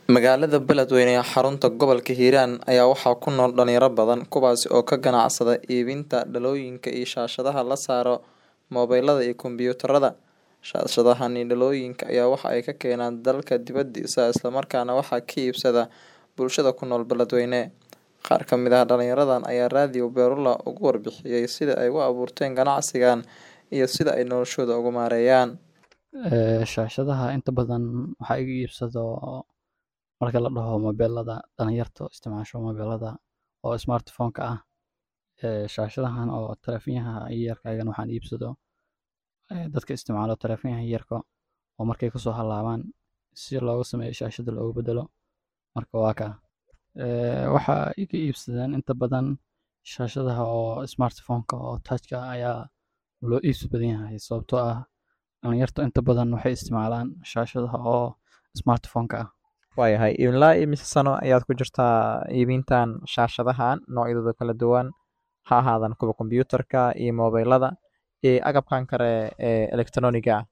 Magaalada Beledweyne ee xarunta gobolka Hiiraan ayaa waxaa ku nool dhalinyaro badan kuwaas oo ka ganacsada iibinta dhalooyinka iyo shaashadaha la saaro moobilada iyo kombiyuutarada. Shaashadahan iyo dhalooyinka ayaa waxa ay ka keenaan dalka dibadiisa isla markaana waxaa ka iibsada bulshada ku nool Beledweyne. Qaar ka mid ah dhalinyaradan ayaa Radio Beulah uga warbixiyay sida ay u abuurteen ganacsigan iyo sida ay noloshooda ugu maareeyaan. Shaashadaha inta badan waxaa iga iibsado marka la dhaho moobilada dhalinyarta isticmaasho moobilada oo smartphone ka ah. Shaashadahan oo taleefanyaha yaryarka ayagana waxaan iibsado dadka isticmaalo taleefanyaha yaryarka oo markay kasoo halaabaan si looga sameeyo shaashada loogu bedelo. Marka waa kaa. Waxaa iga iibsadaan inta badan shaashadaha oo smartphone ka oo touch ka ayaa loo iibsi badan yahay sababtoo ah dhalinyarta inta badan waxay isticmaalaan shaashadaha oo smartphone ka ah. Waayahay ilaa imise sano ayaad ku jirtaa iibintan shaashadahan noocyadooda kala duwan ha ahaadan kuwa kombiyuutarka iyo moobilada iyo agabkan kale ee elektarooniga ah.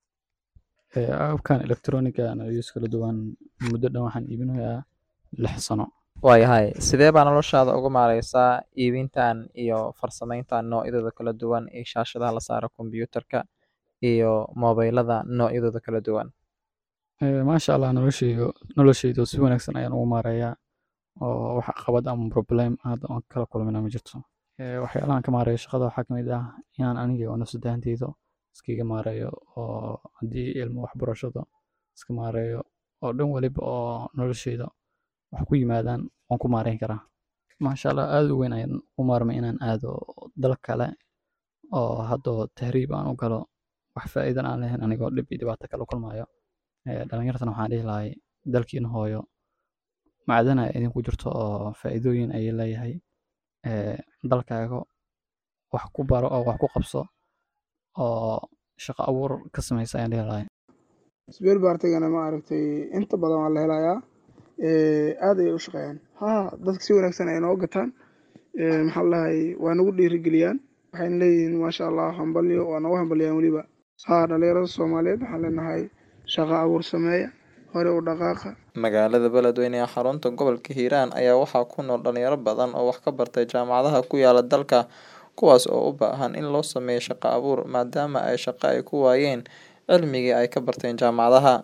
Agabkan elektarooniga noocyadiisa kala duwan muddo dhan waxaan iibinayaa lix sano. Waayahay sidee baa noloshaada ugu maareysaa iibintan iyo farsamayntan noocyadooda kala duwan ee shaashadaha la saaro kombiyuutarka iyo moobilada noocyadooda kala duwan. Maasha Allah noloshaydu noloshaydu si wanaagsan ayaan ugu maareeyaa oo wax caqabad ama problem hadda aan kala kulmina ma jirto. Waxyaalahan ka maareeyo shaqada waxaa kamid ah inaan aniga oo nafsad ahaanteyda iskaga maareeyo oo haddii ilmo waxbarashada iska maareeyo oo dhan waliba oo noloshayda wax ku yimaadaan waan ku maareyn karaa. Maasha Allah aad u weyn ayaan u maarmay inaan aado dal kale oo hadda tahriib aan u galo wax faa'iido aan lahayn anigoo dhib iyo dhibaato kala kulmayo. Dhalinyartana waxaan dhihi lahaa dalkiina hooyo macdana idinku jirto oo faa'iidooyin ayay leeyahay. Dalkaaga wax ku baro oo wax ku qabso oo shaqo abuur ka sameyso ayaan dhihi lahaa. Spare part-gana ma aragtay inta badan waa la helayaa aad ayay u shaqeeyaan. Haa dadka si wanaagsan ayay nooga gataan maxaa la dhahay waa nagu dhiirigeliyaan waxayna leeyihiin maasha Allah hambalyo waa nagu hambaliyaan weliba. Haa dhalinyarada Soomaaliyeed waxaan leenahay shaqo abuur sameeya hore u dhaqaaqa. Magaalada Beledweyne ee xarunta gobolka Hiiraan ayaa waxaa ku nool dhalinyaro badan oo wax ka bartay jaamacadaha ku yaala dalka kuwaas oo u baahan in loo sameeyo shaqo abuur maadaama ay shaqo ay ku waayeen cilmigii ay ka barteen jaamacadaha.